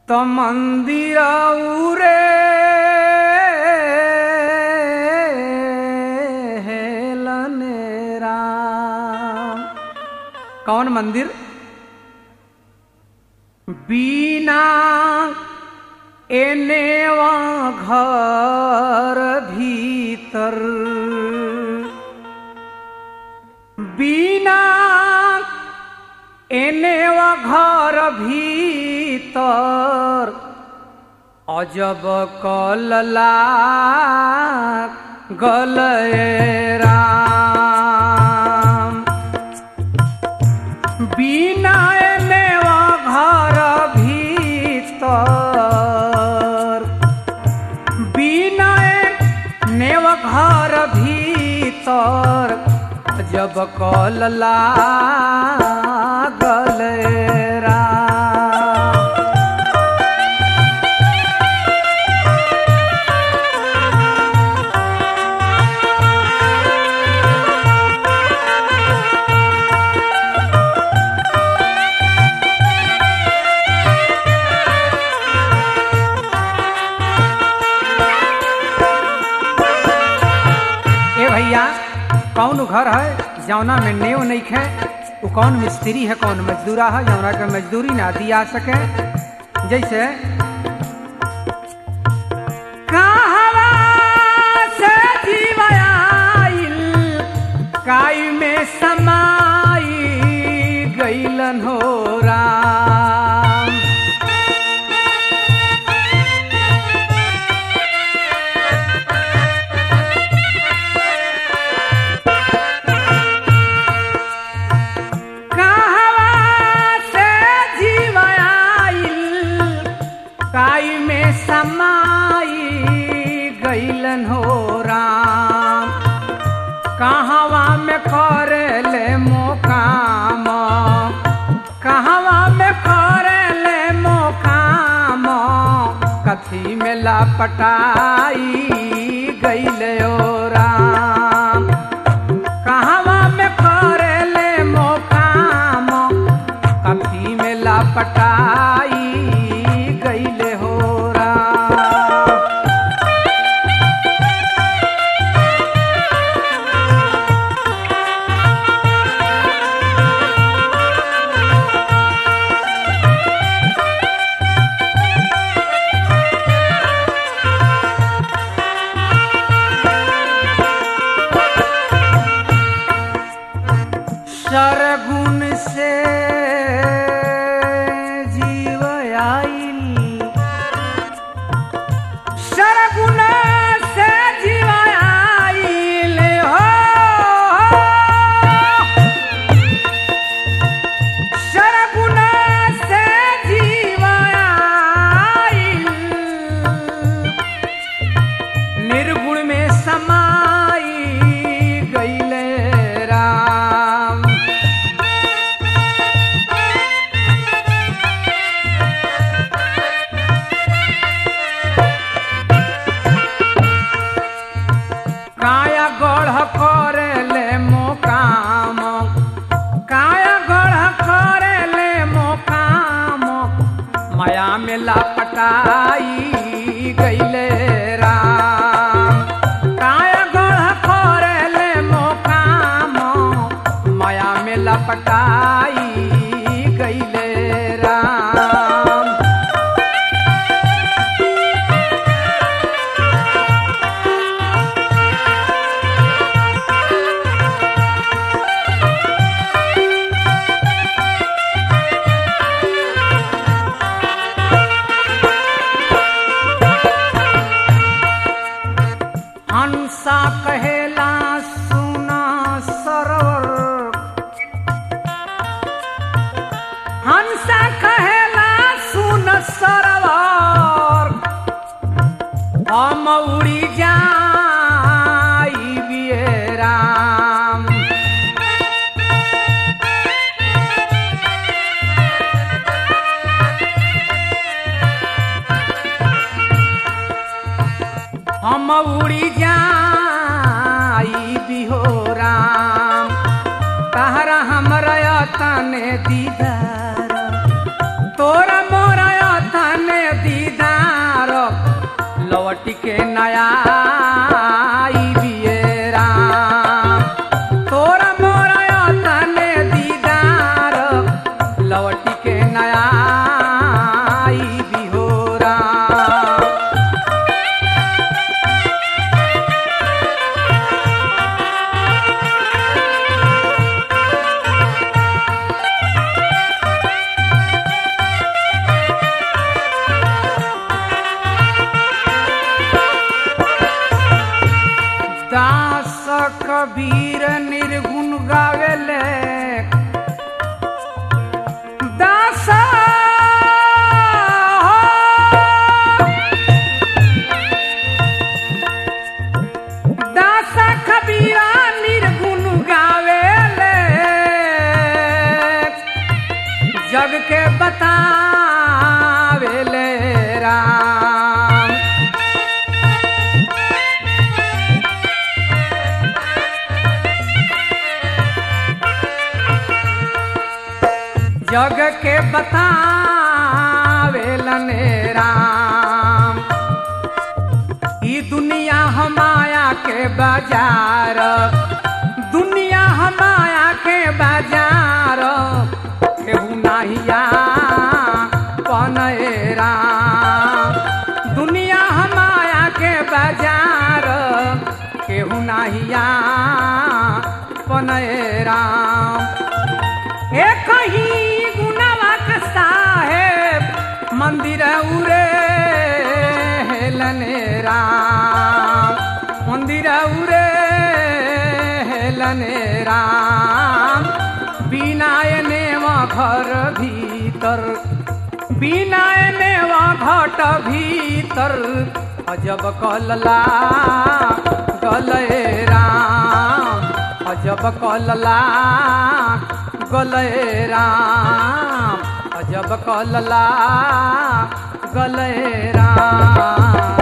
तो मंदिर उरे हेलने राम कौन मंदिर बीना एने वा घर भीतर बीना एने वा घर भीतर अजब कलला गलए राम बीना एने वा घर भीतर बीना एने वा घर भीतर जब कलला गलए राम ए भैया कौन घर है जौना में नेव नहीं खे वो कौन मिस्त्री है कौन मजदूरा है जौना के मजदूरी ना दिया सके जैसे कहवा से जीव आइल, काई में समाई गईलन हो राम कहवा से जीव आइल, काई में समाई गईलन हो राम कहवा में करेले मोकाम कहवा में करेले मोकाम कथी में लापटाई गईले ओ राम कहवा में करेले मोकाम कथी में लापटाई गईले हो राम सरगुण से जीव आइल सरगुण से जीव आइल हो सरगुण से जीव आइल निर्गुण में समाई गईले राम काया गढ़ करेले मोकाम काया गढ़ करेले मोकाम माया में लापटाई गईले राम काया गढ़ करेले मोकाम माया में लपटाई गईले राम हंसा कहेला सुना सरोवर हंसा कहेला सुन सरोवर हम उड़ी जाई बिये राम हम उड़ी जाई बिहो राम तहरा हमरा तने दीदार तोरा मोरा तने बतावेले राम जग के बतावेलने राम ई दुनिया हमाया के बाजार दुनिया हमाया के बाजार केहू नाहिया पनए राम दुनिया हमाया के बाजार केहू नाहिया पनए राम एक ही गुनावा के साहेब मंदिर उरे हेलने राम मंदिर उरे हेलने राम बिना एने घर भीतर बिना एने घट भीतर अजब कलला गले राम अजब कलला गले राम अजब कलला गले राम